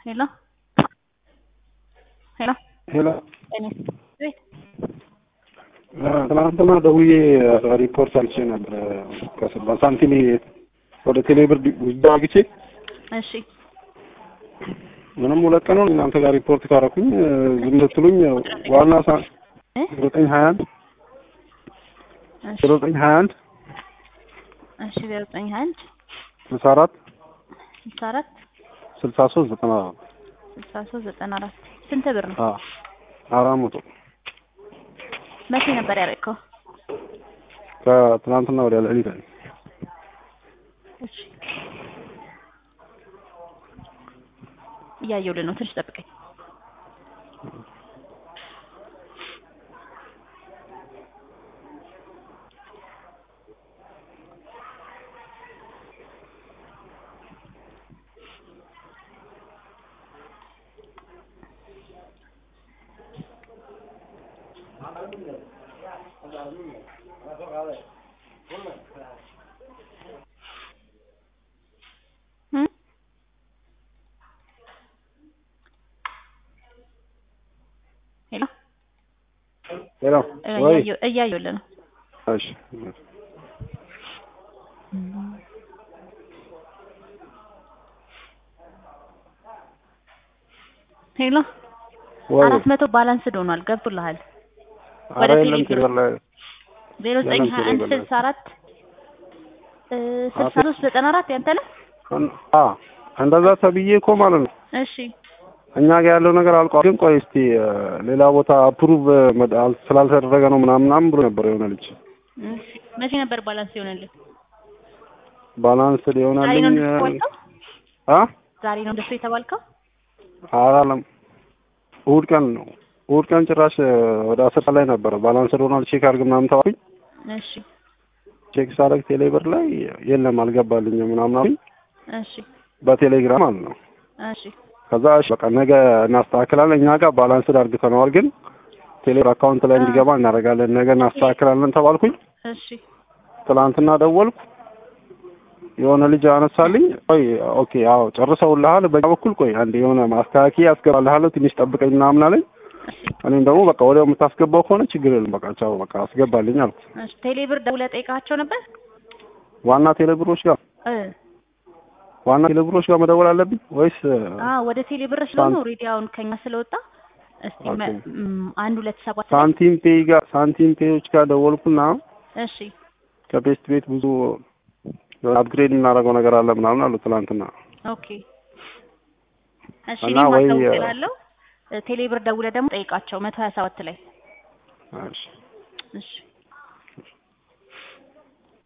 ሄሎ ሄሎ ሄሎ እኔ ቤት ትናንትና ደውዬ ሪፖርት አልቼ ነበር በሳንቲም ወደ ቴሌብር ጉዞ አግቼ እሺ ምንም ሁለት ቀን ነው እናንተ ጋር ሪፖርት ካረኩኝ ዝም ስትሉኝ ዋና ሳ እ ዘጠኝ ሀያ አንድ እሺ ዘጠኝ ሀያ አንድ እሺ ዜሮ ዘጠኝ ሀያ አንድ ስልሳ አራት ስልሳ አራት ስልሳ ሶስት ዘጠና አራት ስልሳ ሶስት ዘጠና አራት ስንት ብር ነው? አዎ አራት መቶ መቼ ነበር ያደረግከው? ከትናንትና ወዲያ ሌሊት ላይ እሺ እያየሁልህ ነው። ትንሽ ጠብቀኝ። እ ሄሎ ሄሎ እ ወይ እያየሁ- እያየሁልህ ነው። እሺ ሄሎ ወይ አራት መቶ ባላንስድ ሆኗል። ገብቶልሃል? ኧረ ወደ የለም ቴሌብር ቴሌብር ላይ ዜሮ ዘጠኝ የለም ሀያ አንድ ቴሌብር ላይ ስልሳ አራት እ ስልሳ ሶስት ዘጠና አራት ያንተ ነው? አ እንደዛ ተብዬ እኮ ማለት ነው እሺ እኛ ጋር ያለው ነገር አልቋል። ግን ቆይ እስቲ እ ሌላ ቦታ አፕሩቭ ስላልተደረገ ነው ምናምን ምናምን ብሎ ነበር የሆነ ልጅ እሺ መቼ ነበር ባላንስ ይሆንልህ? ባላንስ ዛሬ ነው ሊሆናልኝ እንደሱ የተባልከው? አ ዛሬ ነው እንደሱ የተባልከው? አላለም እሑድ ቀን ነው እሑድ ቀን ጭራሽ እ ወደ አስር ሰዓት ላይ ነበረ ባላንስ ሆኗል ቼክ አድርግ ምናምን ተባልኩኝ። እሺ ቼክ ሳደርግ ቴሌብር ላይ የለም አልገባልኝም ምናምን አሉኝ እሺ በቴሌግራም ማለት ነው። እሺ ከዛ እሺ በቃ ነገ እናስተካክላለን እኛ ጋር ባላንስድ አድርገነዋል፣ ግን ቴሌብር አካውንት ላይ እንዲገባ እናደርጋለን ነገ እናስተካክላለን ተባልኩኝ። እሺ ትናንትና ደወልኩ የሆነ ልጅ አነሳልኝ። ቆይ ኦኬ አዎ ጨርሰውልሃል፣ በእኛ በኩል ቆይ አንድ የሆነ ማስተካከያ ያስገባልሃለሁ ትንሽ ጠብቀኝ ምናምን አለኝ። እኔም ደግሞ በቃ ወዲያው የምታስገባው ከሆነ ችግር የለም በቃ ቻው በቃ አስገባልኝ አልኩ። እሺ ቴሌብር ደውለህ ጠይቃቸው ነበር? ዋና ቴሌብሮች ጋር እ ዋና ቴሌብሮች ጋር መደወል አለብኝ ወይስ አ ወደ ቴሌብር ስለሆነ ኦልሬዲ አሁን ከኛ ስለወጣ እስቲ መ- ኦኬ። ም፣ አንድ ሁለት ሰባት ላይ ሳንቲም ፔይ ጋር ሳንቲም ፔዮች ጋር ደወልኩና እሺ ከቤስት ቤት ብዙ አፕግሬድ የምናደርገው ነገር አለ ምናምን አሉ ትናንትና። ኦኬ እሺ እና እኔም ወይ- አሳውቅላለሁ። ቴሌብር ደውለህ ደግሞ ጠይቃቸው መቶ ሀያ ሰባት ላይ እሺ እሺ